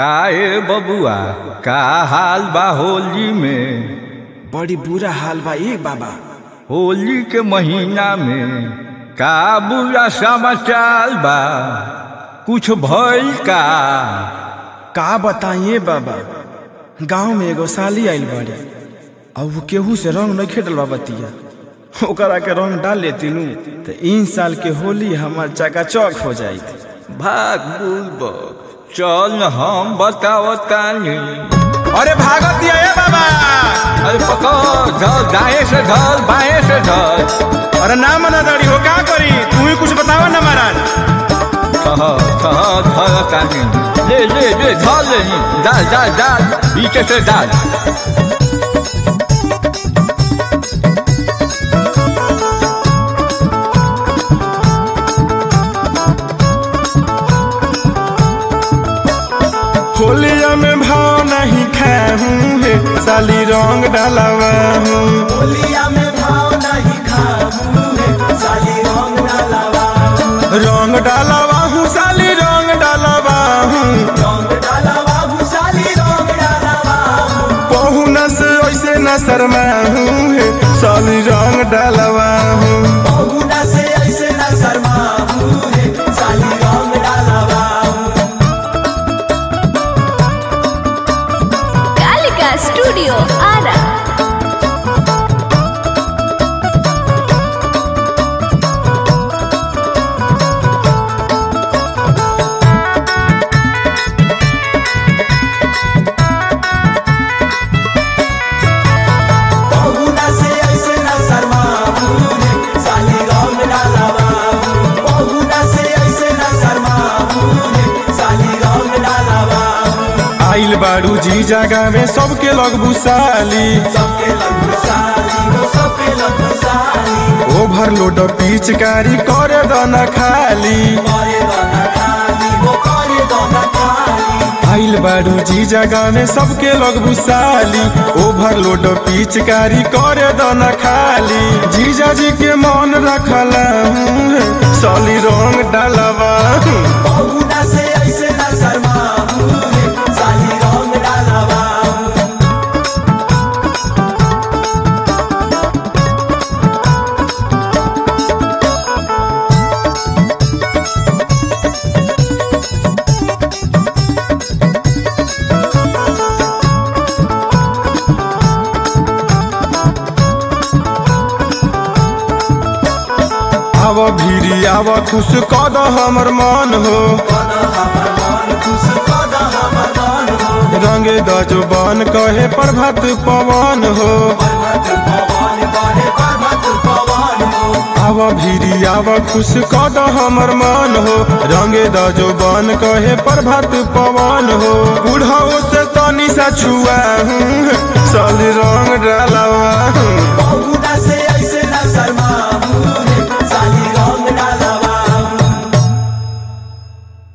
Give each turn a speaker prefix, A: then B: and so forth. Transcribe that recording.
A: काहे बबुआ का हाल बा होली में
B: बड़ी बुरा हाल बा ए बाबा
A: होली के महीना में का बुरा समाचार बा कुछ भइल का
B: का बताइए बाबा गांव में एगो साली आइल बाड़ी और वो केहू से रंग नहीं खेटल बा बतिया ओकरा के रंग डाल लेती नु तो इन साल के होली हमार चकाचौक हो जाई
A: भाग बुलबक चल न हम बतावतानी
B: अरे भागत दिया ए बाबा
A: अरे पकड़ धर दाएं से धर बाएं से धर
B: अरे ना मना दड़ी हो का करी तू ही कुछ बतावा ना महाराज
A: कह कह धर तानी ले ले ले धर ले डाल डाल डाल पीछे से डाल
B: होलिया में भाव नहीं खाऊं है साली रंग डालवा हूँ
C: होलिया में भाव नहीं खाऊं है साली रंग डालवा
B: रंग डालवा हूँ साली रंग डालवा हूँ
C: रंग डालवा हूँ साली रंग डालवा
B: पहुना से ऐसे न शर्मा हूँ है साली रंग डालवा हूँ
C: बहुना से ऐसे न शर्मा हूँ है साली रंग डालवा
D: कालिका स्टूडियो आरा
C: बहुना से ऐसे न शर्मा हूँ है साली रंग डालवा बहुना से ऐसे न शर्मा हूँ है साली रंग डालवा
B: आइल बाड़ू जी जगह में सबके लग बुसाली
C: सबके लग साली वो सबके लग साली
B: ओवरलोड पिचकारी करे दना खाली
C: करे दोना खाली वो करे दोना खाली
B: आइल बाड़ू जी जगह में सबके लग बुसाली ओवरलोड पिचकारी करे दना खाली जीजा जी के मन रखला हूँ साली रंग डालवा हूँ।
C: बहुना से ऐसे न शर्मा हूँ है साली रंग डालवा
B: आव भीरी आव खुश कद हमर मन हो
C: कद हमर मन खुश कद हमर मन हो
B: रंगे दजबन कहे प्रभात पवन हो
C: पर्वत पवन बने पर्वत पवन हो
B: आव भीरी आव खुश कद हमर मन हो रंगे दजबन कहे प्रभात पवन हो बुढ़ाओ से तनी सा छुआ हूँ साली रंग डालवा हूँ